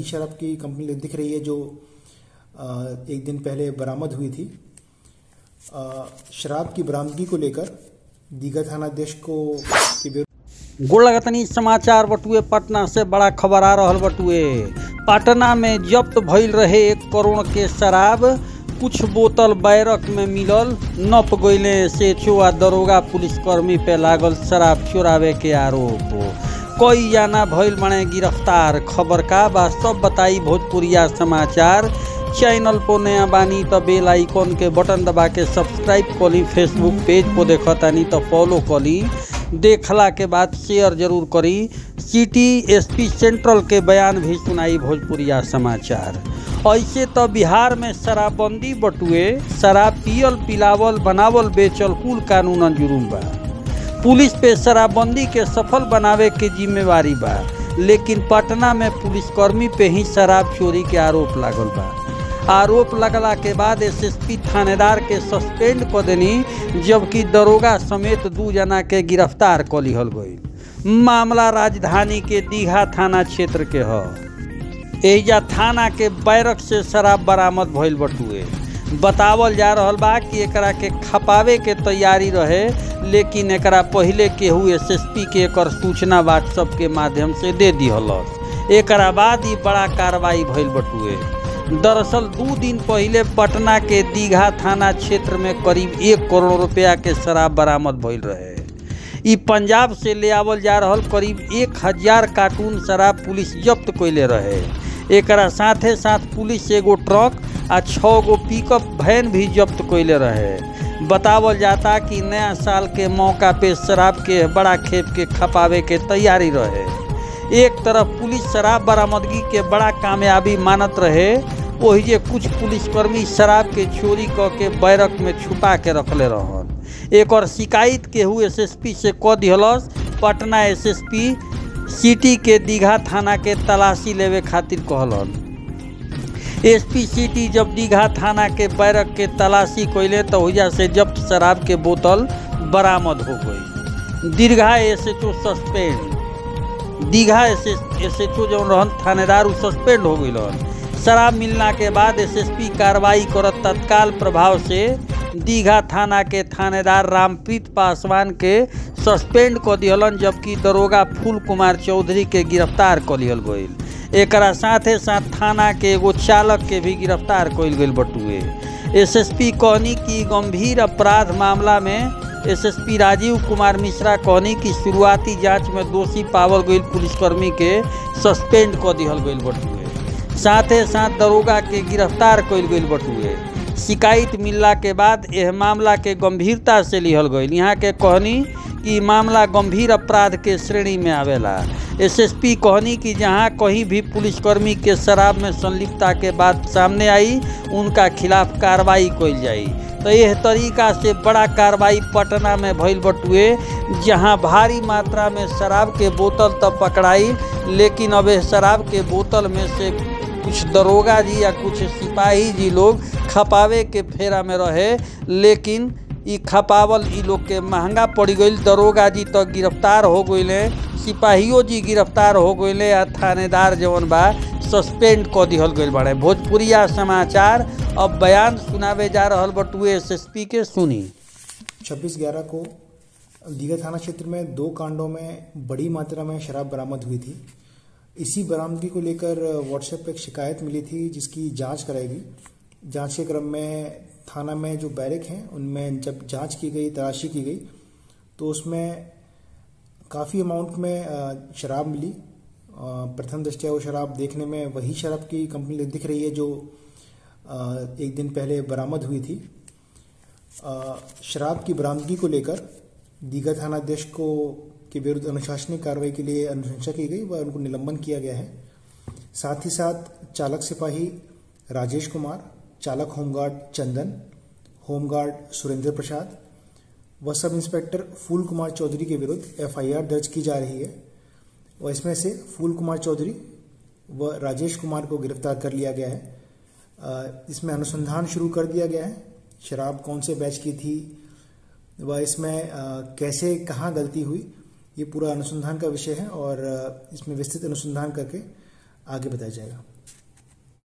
शराब की कंपनी दिख रही है जो अ, एक दिन पहले बरामद हुई थी अ, शराब की बरामदगी को लेकर दीघा थानाध्यक्ष को के विरुद्ध गोड़ लगतनी समाचार बटुए पटना से बड़ा खबर आ रहल बटुए पटना में जब्त भइल रहे एक करोड़ के शराब कुछ बोतल बैरक में मिलल नप गईले से आ दरोगा पुलिसकर्मी पे लागल शराब चोरावे के आरोप कई जाना भइल बने गिरफ्तार खबर का बा सब बताई भोजपुरिया समाचार चैनल पर नया बानी तो बेल आइकन के बटन दबा के सब्सक्राइब करी फेसबुक पेज पर देखतानी तो फॉलो करी देखला के बाद शेयर जरूर करी सिटी एसपी सेंट्रल के बयान भी सुनाई भोजपुरिया समाचार ऐसे तो बिहार में शराबबंदी बटुए शराब पियल पिलावल बनावल बेचल कुल कानून जुर्म बा पुलिस पे शराबबंदी के सफल बनावे के जिम्मेवारी बा लेकिन पटना में पुलिसकर्मी पे ही शराब चोरी के आरोप लागल बा आरोप लगला के बाद एसएसपी थानेदार के सस्पेंड क देनी जबकि दरोगा समेत दू जना के गिरफ्तार क लिहल गई मामला राजधानी के दीघा थाना क्षेत्र के ह एजा थाना के बैरक से शराब बरामद भइल बटुए बतावल जा रहल बा कि एकरा के खपावे के तैयारी रहे लेकिन एकरा पहिले केहू एसएसपी के एकर सूचना व्हाट्सएप के माध्यम से दे दिहलस एकरा बाद ही बड़ा कार्रवाई भइल बटुए दरअसल दू दिन पहिले पटना के दीघा थाना क्षेत्र में करीब एक करोड़ रुपया के शराब बरामद भइल रहे ई पंजाब से ले आवल जा रहल करीब एक हजार कार्टून शराब पुलिस जब्त कैले रहे एकरा साथे साथ पुलिस एगो ट्रक आ छः गो पिकअप वैन भी जब्त कैले रहे बतावल जाता कि नया साल के मौका पे शराब के बड़ा खेप के खपावे के तैयारी रहे एक तरफ पुलिस शराब बरामदगी के बड़ा कामयाबी मानत रहे वही जे कुछ पुलिसकर्मी शराब के चोरी क के बैरक में छुपा के रखले रहन एक और शिकायत केहू एसएसपी से क दिहलस पटना एसएसपी सिटी के दीघा थाना के तलाशी लेवे खातिर कहलन एसपी सिटी जब दीघा थाना के बैरक के तलाशी कैले तो हुजा से जब्त शराब के बोतल बरामद हो गई दीर्घा SHO suspend Digha S H O जौन रहन थानेदार उ सस्पेंड हो गई शराब मिलना के बाद एसएसपी कार्रवाई करत तत्काल प्रभाव से दीघा थाना के थानेदार रामप्रीत पासवान के सस्पेंड क दिहलन जबकि दरोगा फूल कुमार चौधरी के गिरफ्तार क लिहल गईल एकरा साथे साथ थाना के एगो चालक के भी गिरफ्तार कइल गईल बटुए एसएसपी कहनी कि गंभीर अपराध मामला में एसएसपी राजीव कुमार मिश्रा कहनी कि शुरुआती जांच में दोषी पावल गईल पुलिसकर्मी के सस्पेंड क दिहल गईल बटुए साथे साथ दरोगा के गिरफ्तार कइल गईल बटुए शिकायत मिलला के बाद यह मामला के गंभीरता से लिहल गईल यहाँ के कहनी कि मामला गंभीर अपराध के श्रेणी में आवेला एसएसपी कहनी कि जहां कहीं भी पुलिसकर्मी के शराब में संलिप्तता के बात सामने आई उनका खिलाफ कार्रवाई कइल जाई तो यह तरीका से बड़ा कार्रवाई पटना में भइल बटुए जहां भारी मात्रा में शराब के बोतल तब पकड़ाई लेकिन अब शराब के बोतल में से कुछ दरोगा जी या कुछ सिपाही जी लोग खपावे के फेरा में रहे लेकिन ई खपावल ई लोग के महंगा पड़ गई दरोगा जी तो गिरफ्तार हो गईले सिपाहियों जी गिरफ्तार हो गईले आ थानेदार जवन बा सस्पेंड क दिहल गईल बाड़े भोजपुरिया समाचार अब बयान सुनावे जा रहल बटुए एसएसपी के सुनी छब्बीस ग्यारह को दीघा थाना क्षेत्र में दो कांडों में बड़ी मात्रा में शराब बरामद हुई थी इसी बरामदगी को लेकर व्हाट्सएप पे एक शिकायत मिली थी जिसकी जांच कराएगी जांच के क्रम में थाना में जो बैरक हैं उनमें जब जांच की गई तलाशी की गई तो उसमें काफ़ी अमाउंट में अ, शराब मिली अ, प्रथम दृष्टया वो शराब देखने में वही शराब की कंपनी दिख रही है जो अ, एक दिन पहले बरामद हुई थी अ, शराब की बरामदगी को लेकर दीघा थानाध्यक्ष को के विरुद्ध अनुशासनिक कार्रवाई के लिए अनुशंसा की गई व उनको निलंबन किया गया है साथ ही साथ चालक सिपाही राजेश कुमार चालक होमगार्ड चंदन होमगार्ड सुरेंद्र प्रसाद व सब इंस्पेक्टर फूल कुमार चौधरी के विरुद्ध एफआईआर दर्ज की जा रही है और इसमें से फूल कुमार चौधरी व राजेश कुमार को गिरफ्तार कर लिया गया है अ, इसमें अनुसंधान शुरू कर दिया गया है शराब कौन से बैच की थी व इसमें अ, कैसे कहाँ गलती हुई ये पूरा अनुसंधान का विषय है और अ, इसमें विस्तृत अनुसंधान करके आगे बताया जाएगा